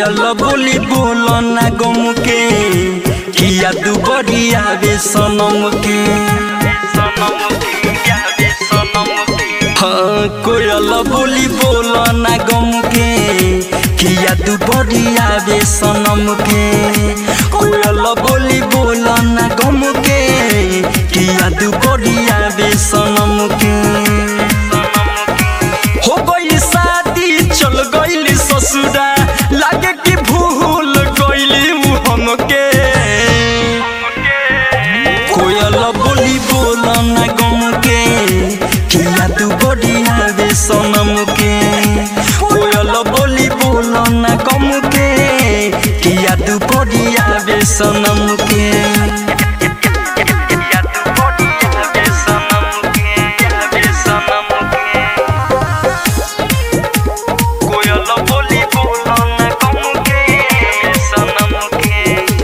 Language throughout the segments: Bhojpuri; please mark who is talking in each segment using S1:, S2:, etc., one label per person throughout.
S1: कोयल बोली बोल ना गम के किया दू बड़ी आवे सनम के हाँ कोयल बोली बोल ना गम के किया दू बड़ी आवे सनम के कोयल बोली बोल ना गम के किया दू बड़ी आवे सनम के हो गई शादी चल गई ससुरा लागे कि भूल गईली उ हमके कोयल बोली बोल ना गम के किया तू बड़ी आवे सनम के कोयल बोली बोल ना गम के किया तू बड़ी आवे सनम के किया तू बड़ी आवे सनम के आवे सनम के कोयल बोली बोल ना गम के सनम के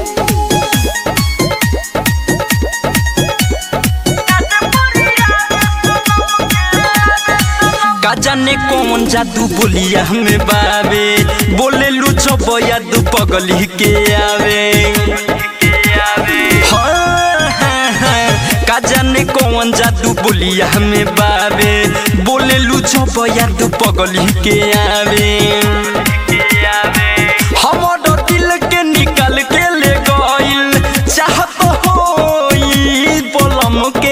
S1: का जाने कौन जादू बोलिया हमें बाबे बोले लुचो बया दू पगली के आवे हाँ, हाँ, हाँ, का जाने कौन जादू बोलिया हमें बाबे बोले लुचो बया दू पगली के आवे हमर दिल के निकाल के ले गइल चाहत होई बोलम के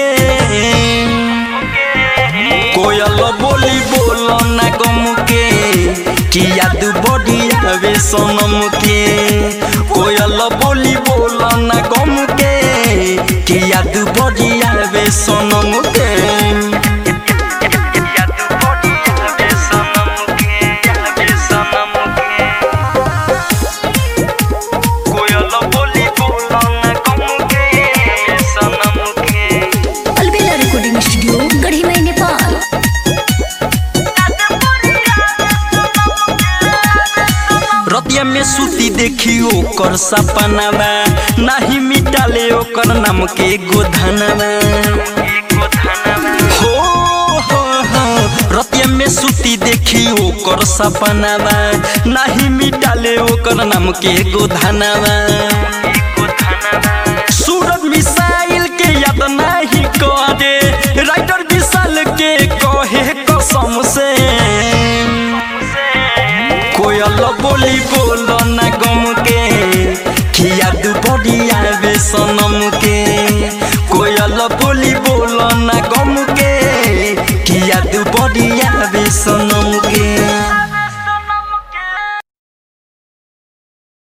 S1: कोयल बोली बोल ना गम के किया दू बड़ी आवे सनम के कोयल बोली बोल ना गम के किया दू बड़ी आवे सनम के किया दू बड़ी आवे सनम के आवे सनम के कोयल बोली बोल ना गम के सनम के
S2: अलबेला रिकॉर्डिंग स्टूडियो गढ़ी मई नेपाल
S1: रतिया में सूती देखी ओकर सपनावा नाही मिटाले ओकर नाम के गोधनवा हो हो हो रतिया में सूती देखी ओकर सपनावा नाही मिटाले ओकर नाम के गोधनवा सूरज मिसाइल के याद नाही करे राइटर विशाल के कहे कसम से कोयल बोली बोल ना गम के किया दू बड़ी आवे सनम के